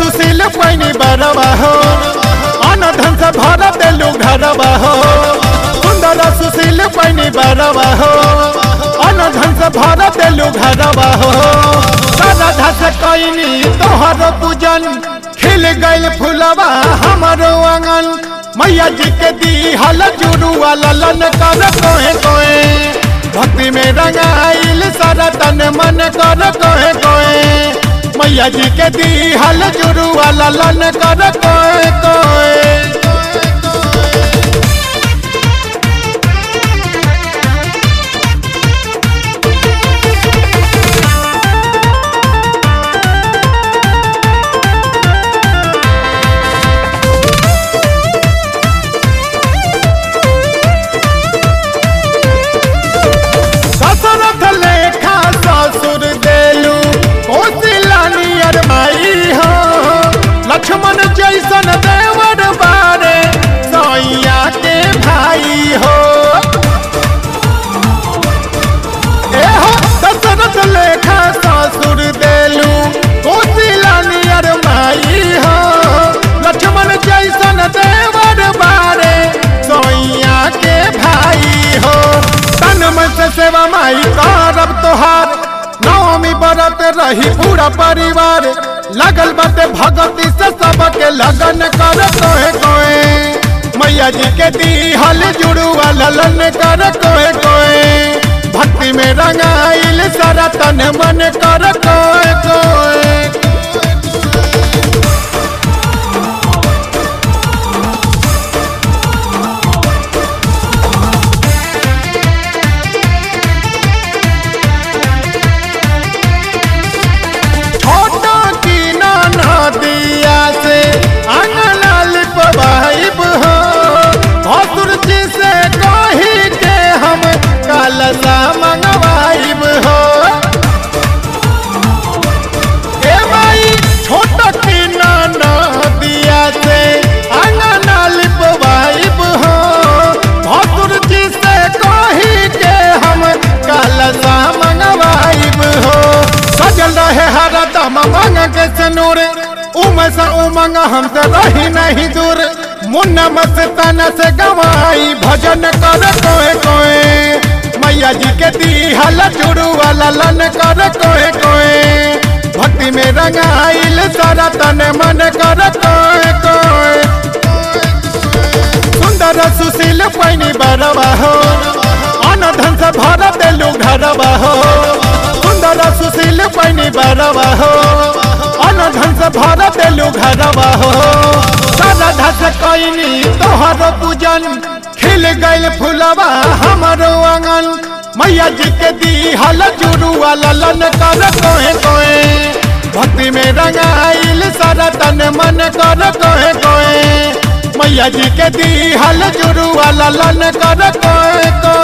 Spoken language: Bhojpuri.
सुशील पैनी बरवा हो अन धन से भर देलू घरवा हो सुंदर सुशील पैनी बरवा हो अन धन से भर देलू घरवा हो सारा से कैनी तोहर पूजन खिल गइल फुलवा हमारो आंगन मैया जी के दी हल जुड़ुआ ललन कर कोहे कोहे भक्ति में रंगाइल सारा तन मन कर कोहे कोहे मैया जी के दी हल जुड़ुआ ललन कर कोहे कोहे दशरथ लेखा ससुर देलू कौशिला नियर माई हो लक्ष्मण जैसन देवर बारे सैया के भाई हो ए हो दशरथ लेखा ससुर देलू कौशिला नियर माई हो लक्ष्मण जैसन देवर बारे सैया के भाई हो तन मन से सेवा माई करब तोहार नवमी बरत रही पूरा परिवार लगल बाटे भगती से सबके लगन कर कोहे कोहे मैया जी के दी हल जुड़ुआ ललन कर कोहे कोहे भक्ति में रंगाइल सारा तन मन कर कोहे कोहे छोटा की नाना दिया से अंगना लिपवाइब हो भसुर जी से कही के हम कलसा मंगवाइब हो ए माई छोटा की नाना दिया से अंगना लिपवाइब हो भसुर जी से कही के हम कलसा मंगवाइब हो सजल रहे हर दम मंग के सनूर उम सा उमंग हमसे रही नहीं दूर मुन्ना मस्ताना से गवाई भजन कर कोहे कोहे मैया जी के दी हल जुड़ू वाला लन कर कोहे कोहे भक्ति में रंगाइल सारा तन मन कर कोहे कोहे सुंदर सुशील पैनी बरवा हो अन धन से भर देलू घरवा हो सुंदर सुशील पैनी बरवा हो अन धन से भर देलू घरवा हो सारा धस कैनी तोहर पूजन खिल गइल फुलवा हमारो आंगन मैया जी के दी हल जुड़ुआ ललन कर कोहे कोहे भक्ति में रंगाइल सारा तन मन कर कोहे कोहे मैया जी के दी हल जुड़ुआ ललन कर कोहे कोहे